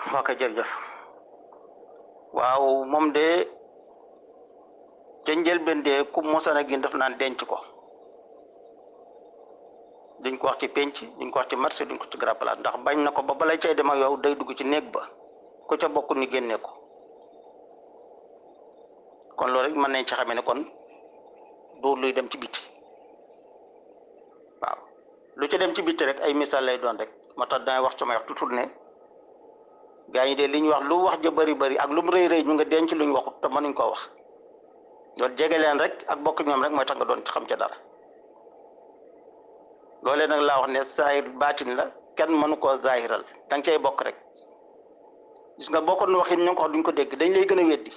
ok jërëjëf waaw moom de ca njëlbéen de ku mosana gin daf naan denc ko duñ ko wax ci penc duñ ko wax ci marché duñ ko ci grand place ndax bañ na ko ba balay cay dem ak yow day dugg ci néeg ba ku ca bokk ni génne ko kon loolu rek mën nañ ci xamee ne kon du luy dem ci biti waaw lu ci dem ci biti rek ay misaal lay doon rek moo tax dangay wax sama wax tutul ne gaa ñi de li ñu wax lu wax ja bëri bëri ak lu mu rëy rëy ñu nga denc lu ñu waxut te mënuñ koo wax loolu jege leen rek ak bokk ñoom rek mooy tax nga doon ci xam ca dara loolee nag laa wax ne saahir baatin la kenn mënu koo zaahiral da nga cay bokk rek gis nga bokkoon waxin ñu ko wax duñ ko dégg dañ lay gën a weddi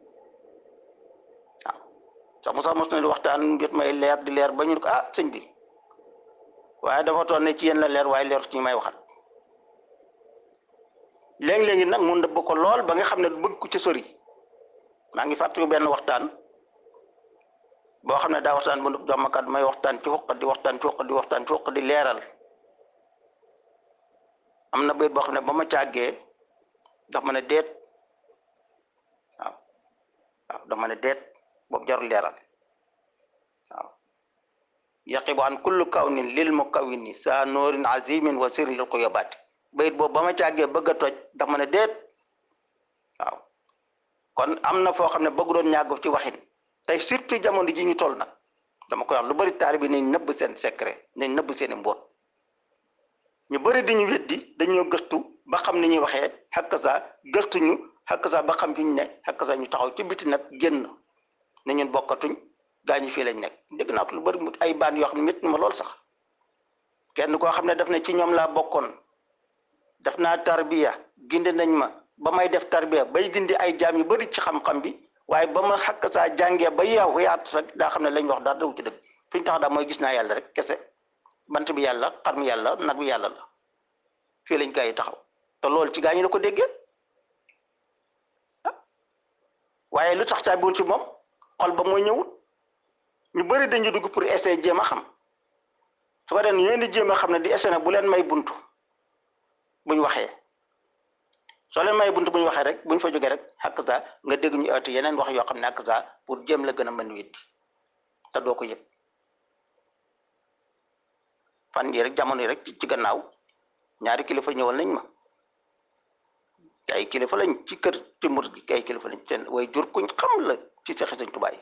waaw sax mu sax mos na di waxtaan jot may leer di leer ba ñu ko ah sëñ bi waaye dafa toon ne ci yéen la leer waaye leer ci ñu may waxal léegi-léegi nag mun nëbb ko lool ba nga xam ne bëgg ku ci sori maa ngi fàttaliku benn waxtaan boo xam ne daa waxtaan bu jox ma kat may waxtaan ci xuq di waxtaan ci xuq di waxtaan ci xuq di leeral am na bayit boo xam ne ba ma càggee daf ma ne déet waaw waaw daf ma ne déet boobu jarul leeral waaw yaqibu an kullu kawnin lil mukawwini saa noorin azimin wa sirri lil xuyabaati bayit boobu ba ma càggee bëgg a toj daf ma ne déet waaw kon am na foo xam ne bëgg doon ñàgg ci waxin tey surtout jamono ji ñu toll nag dama koy wax lu bari taari bi nañ nëbb seen secret nañ nëbb seen i mbóot ñu bëri di ñu weddi dañoo gëstu ba xam ni ñuy waxee xakk saa gëstu ñu xakk saa ba xam fi ñu ne xakk saa ñu taxaw ci biti nag génn ne ñun bokkatuñ gaa ñi fii lañ nekk dégg naa ko lu bëri mu ay baan yoo xam ne métti ma lool sax kenn koo xam ne daf ne ci ñoom laa bokkoon def naa tarbiya gindi nañ ma ba may def tarbiya bay gindi ay jaam yu bëri ci xam-xam bi waaye ba ma xakk saa jàngee ba yeewu yaat rek daa xam ne lañ wax daal daw ci dëgg fi ñu tax daal mooy gis naa yàlla rek kese bant bi yàlla xar mi yàlla nag bi yàlla la fii lañ gaa yi taxaw te loolu ci gaa ñi la ko déggee waaye lu tax caabiwul ci moom xol ba mooy ñëwut ñu bëri dañu dugg pour essayer jéem a xam su ko defee ñu leen di jéem a xam ne di essayer nag bu leen may buntu buñ waxee soo leen may buntu buñ waxee rek buñ fa jógee rek xàq saa nga dégg ñu ëtt yeneen wax yoo xam ne xàq saa pour jéem la gën a mën weddi te doo ko yëg fan yi rek jamono yi rek ci gannaaw ñaari kilifa ñëwal nañ ma ay kilifa lañ ci kër ci mur gi ay kilifa lañ seen way jur kuñ xam la ci sexi Sëñ Tuubaa yi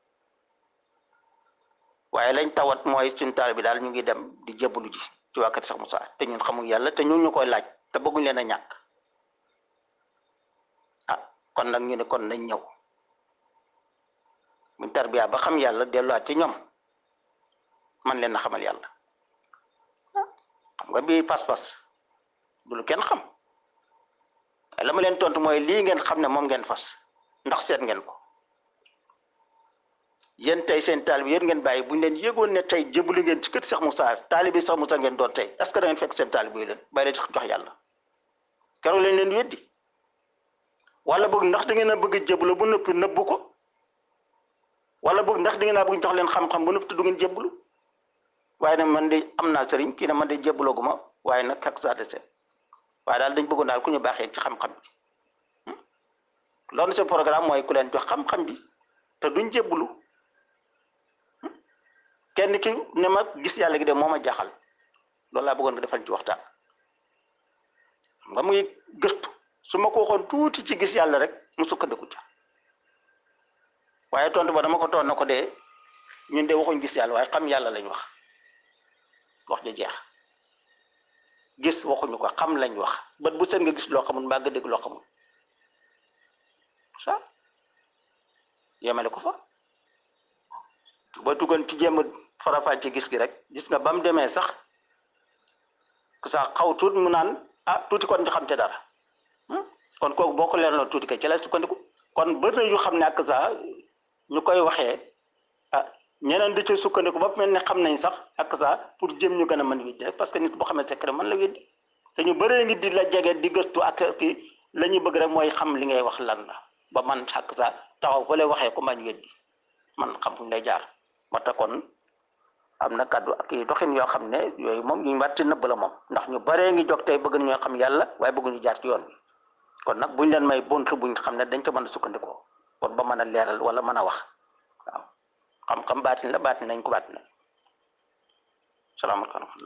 waaye lañ tawat mooy suñ taal bi daal ñu ngi dem di jébbalu ji ci waa kër Sax Moussa te ñun xamuñ yàlla te ñu ñu koy laaj te bëgguñ leen a ñàkk ah kon nag ñu ne kon nañ ñëw buñ tarbiya ba xam yàlla delluwaat ci ñoom man leen a xamal yàlla xam nga bii pas-pas du lu kenn xam la ma leen tontu mooy lii ngeen xam ne moom ngeen fas ndax seet ngeen ko yéen tey seen taalibi yéen ngeen bàyyi bu ñu leen yëgoon ne tey jébbalu ngeen ci kër Cheikh Moussa taalibi Cheikh Moussa ngeen doon tey est-ce que da ngeen fekk seen taalibi yi leen bàyyi leen jox yàlla keroog leen leen weddi wala boog ndax da ngeen a bëgg a jébbalu bu noppi nëbbu ko wala boog ndax da ngeen a bëgg jox leen xam-xam bu noppi te du ngeen jébbalu waaye nag man de am naa sëriñ kii ne man de jébbaloogu ma waaye nag xak saa dese waaye daal dañ bëggoon daal ku ñu baaxee ci xam-xam bi loolu seen programme mooy ku leen jox xam-xam bi te duñ jébbalu kenn ki ne ma gis yàlla gi de moo ma jaaxal loolu laa bëggoon nga defal ci waxtaan xam nga muy gëstu su ma ko waxoon tuuti ci gis yàlla rek mu sukkandiku ca waaye tontu ba dama ko toon na ko dee ñun de waxuñ gis yàlla waaye xam yàlla lañ wax wax ja jeex gis waxuñu ko xam lañ wax bët bu seen nga gis loo xamul mbaa nga dégg loo xamul ça yemale ko fa ba tuggoon ci jéem a farafaa ci gis gi rek gis nga ba mu demee sax sax xaw tuut mu naan ah tuuti kon di xam ca dara kon kooku boo ko leeraloo tuuti kay ci lay sukkandiku kon bëri na yu xam ne ak sax ñu koy waxee ah ñeneen di ci sukkandiku ba mel ne xam nañ sax ak sax pour jëm ñu gën a mën weddi rek parce que nit boo xamee secret mën la weddi te ñu bëree ngi di la jege di gëstu ak kii la ñuy bëgg rek mooy xam li ngay wax lan la ba man ak sax taxaw fa lay waxee ko mañ weddi man xam fu ñu lay jaar moo tax kon am na kàddu ak i doxin yoo xam ne yooyu moom ñu wàtti nëbb la moom ndax ñu baree ngi jóg tey bëgg ñoo xam yàlla waaye bëgguñu jaar ci yoon bi kon nag buñ leen may bunt buñ xam ne dañ ko mën a sukkandikoo pour ba mën a leeral wala mën a wax waaw xam-xam baatin la baatin nañ ko baatin salaamaaleykum